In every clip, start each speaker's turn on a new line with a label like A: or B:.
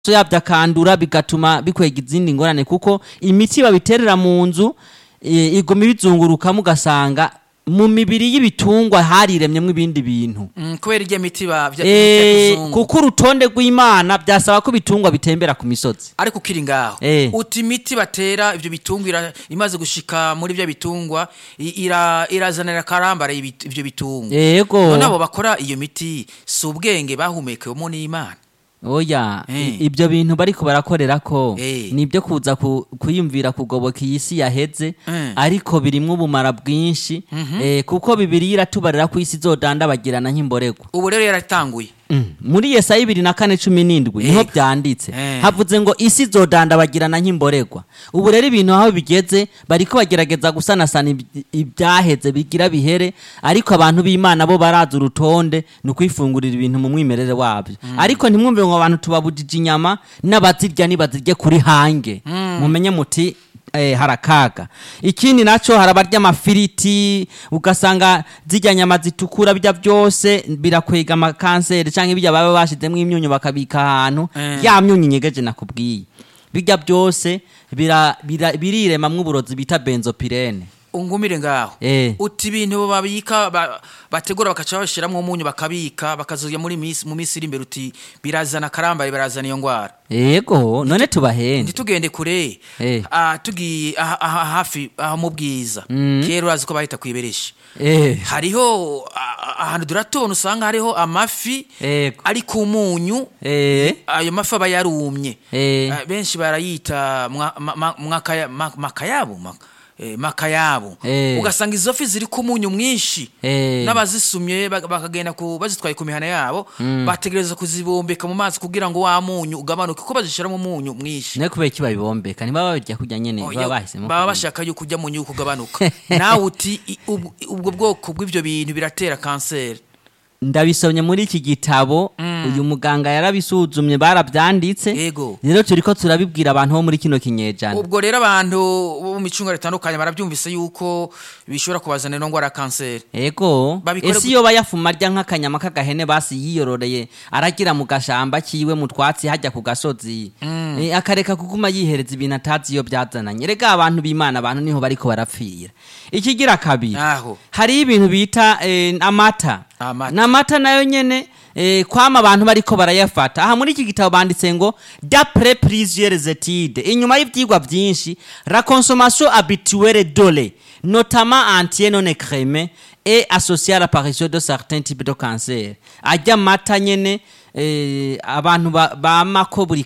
A: yabyo akandura bigatuma bikwega izindi ngorane kuko imiti babiterera mu nzu eh, iguma ibizungurukamo ugasanga mu mibiri y'ibitungwa hariremyemo ibindi bintu
B: Mm, kubera irya miti ba vya
A: Eh,
B: kizungu.
A: kuko urutonde rw'imana byasaba ko ibitungwa bitembera ku misozi
B: ariko ukiri ngaho
A: Eh.
B: uti imiti batera ivyo bitungwa ira- imaze gushika muri vya bitungwa i- ira- irazanira karambara ibi- ivyo bitungwa
A: yego
B: none abo bakora iyo miti si ubwenge bahumekewemo n'imana
A: oya
B: Eh.
A: i- ibyo bintu bariko barakorera ko
B: Eh.
A: ni ibyo kuza ku- kwiyumvira kugoboka iyi si yaheze
B: Eh.
A: ariko birimwo ubumara bwinshi eh, kuko bibiri iratubarira ko isi izodandabagirana nk'imborego
B: ubu rero yaratanguye
A: Mm. muri yesaya bibiri na kane cumi n'indwi niho
B: Ega.
A: byanditse
B: Eh.
A: havuze ngo isi izodandabagirana nk'imboregwa ubu rero ibintu aho bigeze bariko bagerageza gusanasana iby- ibyaheze bigira bihere ariko abantu b'imana bo baraza urutonde ni ukwifungurira ibintu mu mwimerere wabyo ariko ntimwumve ngo abantu tubabujije inyama n'abazirya nibazirye kuri hange mumenye muti eh, harakaga ikindi naco harabarya amafiriti ugasanga zirya nyama zitukura bijya byose birakwega amakanseri canke bijya baba bashizemwo imyunyu bakabika ahantu
B: Eh.
A: ya myunyu nyegeje nakubwiye bijya byose bira- bira- biriremamwo uburozi bita benzopirene
B: ungumire ngaho
A: Eh.
B: uti ibintu babika ba- bategura bakaca bashiramwo umunyu bakabika bakazoya muri misi mu misi iri imbere uti birazana karambare birazana iyo ngwara
A: yego none tubahende
B: ntitugende kure
A: Eh.
B: Ah, tugiye aha- aha hafi aho mu bwiza kera urazi ko bahita kwiberesha
A: Eh,
B: hariho ah, ahantu duratona usanga hariho amafi
A: Yego.
B: ari ku munyu
A: eh,
B: ayo mafi aba yarumye
A: Eh.
B: Ah, benshi barayita mwa- ma- ma- mwakaya- ma- makayabo ma- eh, makayabo
A: Eh.
B: ugasanga izo fi ziri ku munyu mwinshi
A: Eh.
B: n'abazisumye bak- bakagenda ku bazitwaye ku mihana yabo bategereza kuzibombeka mu mazi kugira ngo wa munyu ugabanuke kuko bazishiramo umunyu mwinshi
A: ne kubera iki babibombeka ntibaba babirya kurya nyene
B: Oya,
A: baba bahisemo
B: baba
A: kubirya.
B: bashaka yuko ujya mu nyuko ugabanuka nawe uti i- ubwo ubwo bwoko bw'ibyo bintu biratera kanseri
A: ndabisomye muri iki gitabo uyu muganga yarabisuzumye barabyanditse
B: Yego.
A: rero turiko turabibwira abantu bo muri kino kinyejana
B: ubwo rero abantu bo mu micunga ritandukanye barabyumvise yuko bishobora kubazanira indwara ya kanseri
A: ego
B: Babikore
A: ese iyo bayafuma arya nk'akanyama k'agahene basi yiyororeye aragira mu gashamba kiwe mu twatsi hajya ku gasozi Eh, akareka kuguma yihereza ibintu atazi iyo byazananye rega abantu b'imana abantu niho bariko barapfira ikigira kabiri
B: Aho.
A: hariho ibintu bita eh, amata
B: Amata.
A: n'amata nayo nyene eh, kwama abantu bariko barayafata aha muri iki gitabo banditse ngo d'après plusieurs études inyuma y'ivyigwa vyinshi la consommation habituelle d'ole notamment entier non écrémé est associée à l'apparition de certains types de cancer arya amata nyene eh, abantu ba- bamako buri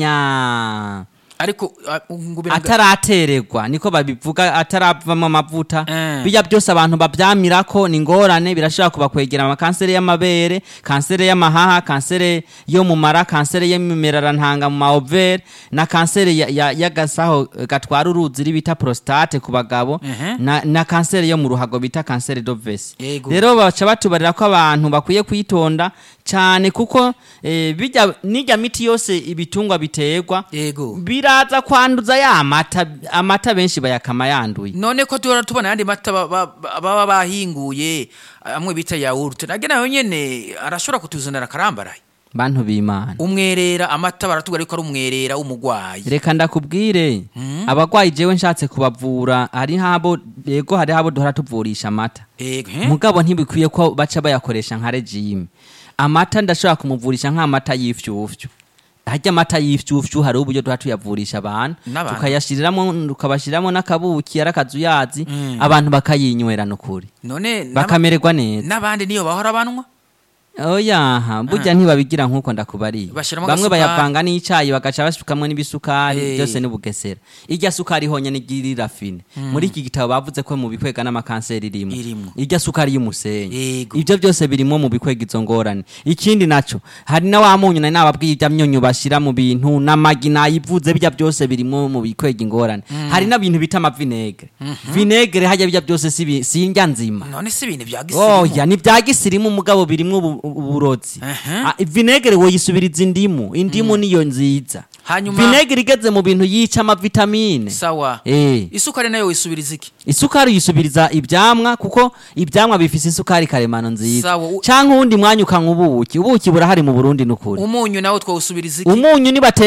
A: kanya
B: ariko ah, ngubira nga-
A: ataratererwa niko babivuga ataravamo amavuta
B: Eh.
A: bijya byose abantu babyamirako ni ingorane birashobora kubakwegera amakanseri y'amabere kanseri y'amahaha kanseri yo mu mara kanseri y'imimerarantanga mu maovere na kanseri ya- ya- y'agasaho eh, gatwara uruzi iri bita prostate ku bagabo
B: Mhm.
A: na, na kanseri yo mu ruhago bita kanseri d'ovesi
B: Yego.
A: rero baca batubarira ko abantu bakwiye kwitonda cyane kuko eh, bijya n'ijya miti yose ibitungwa biterwa
B: yego
A: biraza kwanduza ya mata amata benshi bayakama yanduye
B: none ko tuhora tubona ayandi mata ba- ba- ba- baba bahinguye amwe bita yawurute nage nayo nyene arashobora kutuzanira akarambaraye
A: bantu b'imana
B: umwerera amata baratubwira yuko ari umwerera w'umugwayi
A: reka ndakubwire abagwayi jewe nshatse kubavura hari habo yego hari habo duhora tuvurisha amata
B: Ego, eh?
A: mugabo ntibikwiye ko baca bayakoresha nka regime amata ndashobora kumuvurisha nk'amata y'ifyufyu harya amata y'ifyufyu hariho uburyo duha tuyavurisha abantu
B: N'abantu.
A: tukayashiriramo tukabashiriramo n'akabuki ari akazuyazi abantu bakayinywera nukuri
B: none n'aba-
A: bakamererwa neza
B: n'abandi niyo bahora banwa
A: oyaha burya ntibabigira nk'uko ndakubariye
B: Bashiramo
A: bamwe
B: agasukari.
A: bayavanga n'icayi bagaca basukamwo n'ibisukari
B: Eh.
A: byose n'ubugesera irya sukari honya n'igirira fine muri iki gitabo bavuze ko mu bikwega n'amakanseri irimo
B: Irimwo.
A: irya sukari y'umusenyi
B: Yego.
A: ibyo byose birimo mu bikwega izo ngorane ikindi naco hari na wa munyu nari nababwiye ibya myunyu bashira mu bintu n'amagi nayivuze bijya byose birimo mu bikwega ingorane hari n'ibintu bita amavinegre vinegre hajya bijya byose si bi- si indya nzima
B: none si ibintu bya gisirimu
A: oya ni bya gisirimu mugabo birimwo ubu- uburozi
B: Ehe.
A: Ah, vinegere woyisubiriza indimu indimu niyo nziza
B: Hanyuma-
A: vinegere igeze mu bintu yica amavitamine
B: sawa
A: Eh.
B: isukari nayo wisubiriza iki
A: isukari uyisubiriza ivyamwa kuko ivyamwa bifise isukari karemano nziza
B: Sawa, u-
A: canke uwundi mwanya ukanywa ubuki ubuki burahari mu burundi nukuri
B: umunyu nawo twawusubiriza iki
A: umunyu nibateka